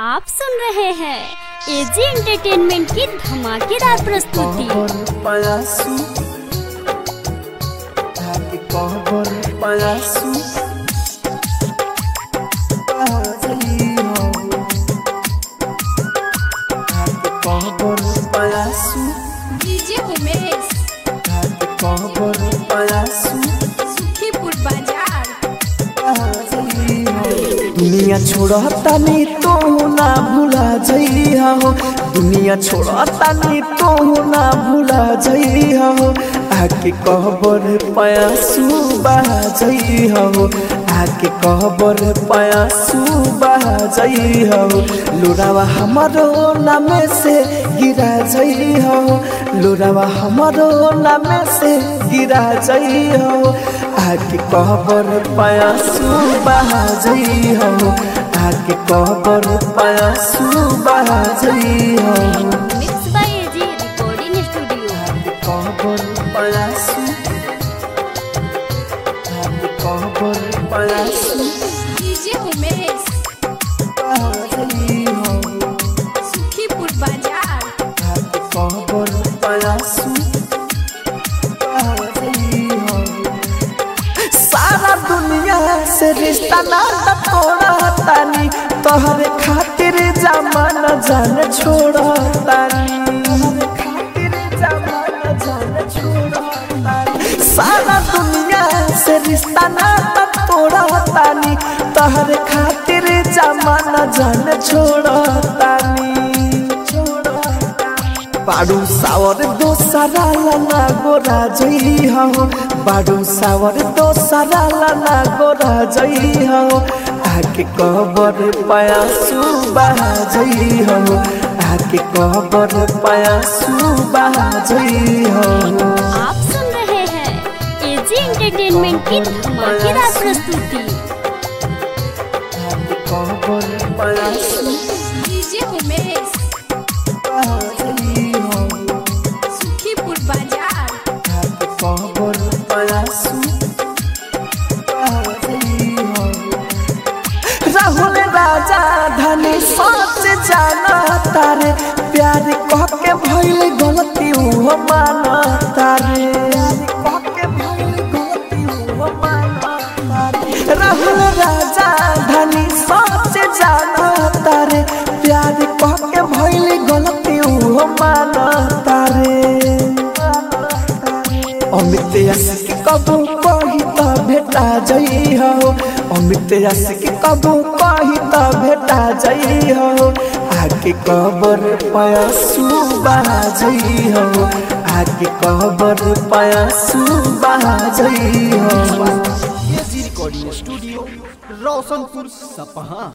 आप सुन रहे हैं एजी एंटरटेनमेंट की धमाकेदार प्रस्तुति कहबर पयासु धाके कहबर पयासु आजली हो धाके कहबर पयासु डीजे उमेश धाके कहबर पयासु सुखीपुर बाजार आजली हो दुनिया छोड़ता नहीं तो ना भूला जइहा हो दुनिया छोड़ता नहीं तो ना भूला जइहा हो आके कहबर पयासु बहा जइहा हो आके कहबर पयासु बहा जइहा हो लोरावा हमारो नामे से गिरा जइहा हो लोरावा हमारो नामे से गिरा जइहा हो आके कहबर पयासु बहा जइहा हो आके कहबर पयासु बहा जइहा हो mix by AG recording studio आके कहबर पयासु आके कहबर पयासु डीजे उमेश बहा जइहा हो सुखीपुर बाजार आके कहबर पयासु बहा जइहा हो सारा दुनिया से रिश्ता नाता तोड़ा तानी तोहरे खातिर जमाना जान छोड़ा तानी तोहरे खातिर जमाना जान छोड़ा तानी सारा दुनिया से रिश्ता नाता तोड़ा तानी तोहरे खातिर जमाना जान छोड़ा तानी छोड़ा तानी बाडू सावर दोसरा लाना गोरा जई हो बाडू सावर दोसरा लाना गोरा जई हो आके कबर पयासु बहा जई हो आके कबर पयासु बहा जई हो आप सुन रहे हैं एजी एंटरटेनमेंट की धमाकेदार प्रस्तुति आके कबर पयासु डीजे उमेश बहा जई हो सुखीपुर बाजार आके कबर पयासु बहा जई हो राहुल राजा धनी सोच जाना तारे प्यार कह के भइल गलती हुआ माना तारे कह के भइल गलती हुआ माना तारे राहुल राजा धनी सोच जाना तारे प्यार कह के भइल गलती हुआ माना तारे अमित यसिक कबू कही त भेटा जई हो अमित यसिक कबू कही त भेटा जई हो आके कबर पयासु बहा जई हो आके कबर पयासु बहा जई हो एजी रिकॉर्डिंग स्टूडियो रोशनपुर सपहा